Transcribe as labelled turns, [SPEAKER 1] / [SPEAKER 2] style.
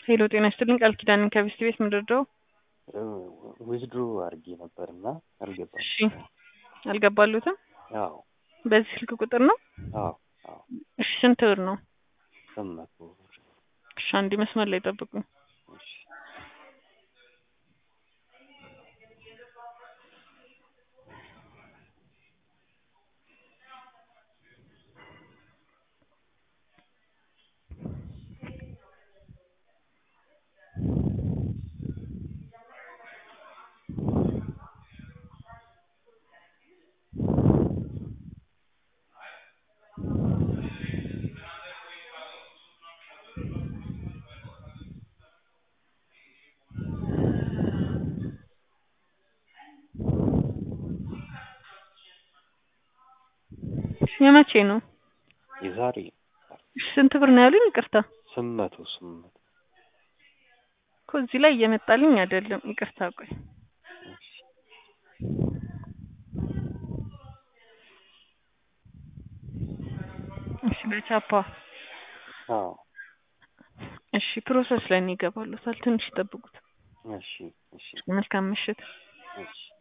[SPEAKER 1] ሄሎ ጤና ይስጥልኝ ቃል ኪዳን ከቢስት ቤት ምንድርደው
[SPEAKER 2] ዊዝድሮ አድርጌ ነበር እና አልገባም።
[SPEAKER 1] እሺ አልገባሉትም
[SPEAKER 2] አዎ
[SPEAKER 1] በዚህ ስልክ ቁጥር ነው
[SPEAKER 2] አዎ አዎ
[SPEAKER 1] እሺ ስንት ብር ነው
[SPEAKER 2] ስምንት መቶ ብር።
[SPEAKER 1] እሺ አንድ መስመር ላይ ጠብቁኝ
[SPEAKER 2] እሺ
[SPEAKER 1] የመቼ ነው
[SPEAKER 2] የዛሬ
[SPEAKER 1] እሺ ስንት ብር ነው ያሉኝ ይቅርታ
[SPEAKER 2] ስምንት መቶ ስምንት መቶ
[SPEAKER 1] እኮ እዚህ ላይ እየመጣልኝ አይደለም ይቅርታ ቆይ
[SPEAKER 2] እሺ
[SPEAKER 1] እሺ በቻፓ
[SPEAKER 2] አዎ
[SPEAKER 1] እሺ ፕሮሰስ ላይ ነው ይገባሉታል ትንሽ ይጠብቁት
[SPEAKER 2] እሺ እሺ
[SPEAKER 1] መልካም ምሽት
[SPEAKER 2] እሺ